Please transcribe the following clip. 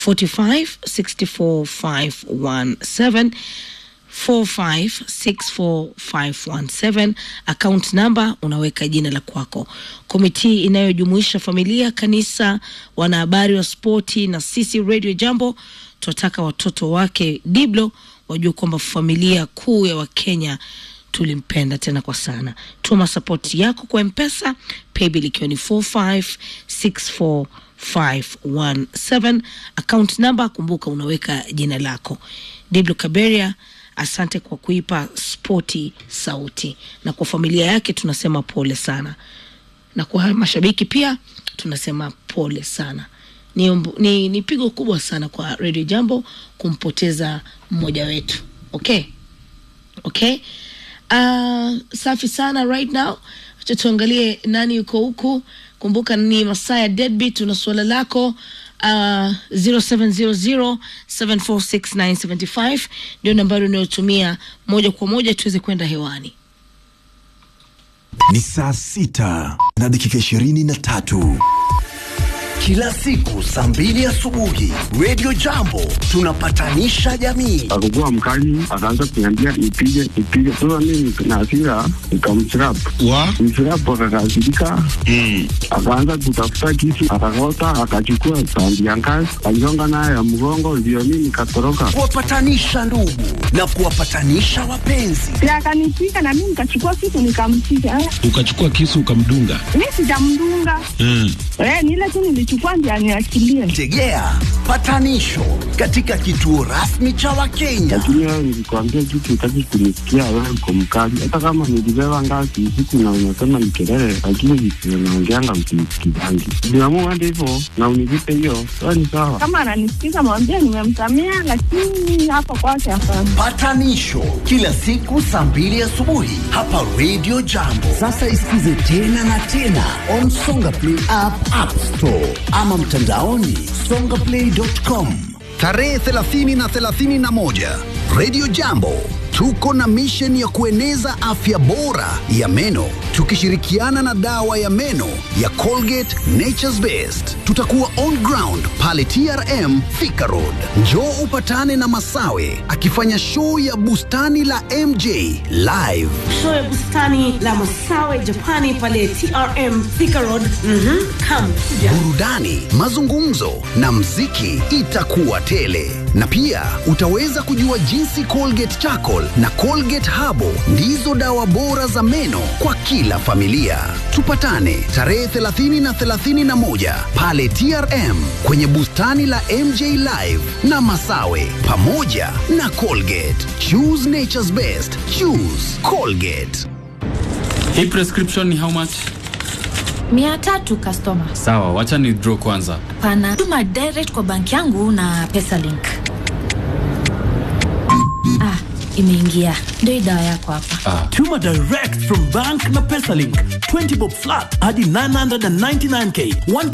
45 64 517 4564517 account number unaweka jina la kwako. Komiti inayojumuisha familia, kanisa, wanahabari wa spoti na sisi Radio Jambo tunataka watoto wake Diblo wajue kwamba familia kuu ya Wakenya tulimpenda tena kwa sana. Tuma sapoti yako kwa Mpesa, paybill ikiwa ni 4564517 account number, kumbuka unaweka jina lako. Diblo Kaberia, asante kwa kuipa spoti sauti, na kwa familia yake tunasema pole sana, na kwa mashabiki pia tunasema pole sana. Ni, umbu- ni, ni pigo kubwa sana kwa Radio Jambo kumpoteza mmoja wetu. Okay, okay. Uh, safi sana right now. Acha tuangalie nani yuko huku. Kumbuka ni masaa ya deadbeat. Una suala lako uh, 0700746975 ndio nambari unayotumia moja kwa moja tuweze kwenda hewani. Ni saa sita na dakika ishirini na tatu. Kila siku saa mbili asubuhi Radio Jambo tunapatanisha jamii. akakuwa mkali, akaanza kuniambia nipige nipige. Sasa mimi na hasira nikamchirap wa mchirap, akakasirika akaanza kutafuta kisu, akakota, akachukua sandi ya ngazi, aligonga nayo ya mgongo, ndio mimi nikatoroka. Kuwapatanisha ndugu na kuwapatanisha wapenzi. na akanipiga na mimi nikachukua kitu nikampiga. Eh, ukachukua kisu ukamdunga Mi sijamdunga mm. eh, ni ile tu nilichukua ndio aniachilie. Tegea patanisho katika kituo rasmi cha Wakenya. Lakini wewe nilikwambia kitu, utaki kunisikia, wewe uko mkali. Hata kama nilibeba ngazi usiku na unasema ni kelele, lakini visio naongeanga msinisikizangi. Niamua hadi hivyo na univipe hiyo, sawa ni sawa. Kama ananisikiza mwambie nimemsamea, lakini hapa kwake hapana. Patanisho kila siku saa mbili asubuhi hapa Radio Jambo. Sasa isikize tena na tena on Songa Play app, App Store ama mtandaoni songaplay.com. Tarehe 30 na 31 Radio Jambo tuko na mission ya kueneza afya bora ya meno tukishirikiana na dawa ya meno ya Colgate Nature's Best. Tutakuwa on ground pale TRM Thika Road. Njoo upatane na Masawe akifanya show ya bustani la MJ live. Show ya bustani la Masawe Japani pale TRM Thika Road. Mhm, come kuja. burudani, mazungumzo na mziki itakuwa tele, na pia utaweza kujua jinsi Colgate Charcoal na Colgate Habo ndizo dawa bora za meno kwa kila familia. Tupatane tarehe 30 na 31 pale TRM kwenye bustani la MJ Live na Masawe pamoja na Colgate. Choose nature's best. Choose Colgate. Hii prescription ni how much? mia tatu customer Sawa, wacha ni draw kwanza. pana tuma direct kwa banki yangu na pesa link ah imeingia ndio hii dawa yako hapa Tuma direct from bank na PesaLink. 20 bob flat hadi 999k. 1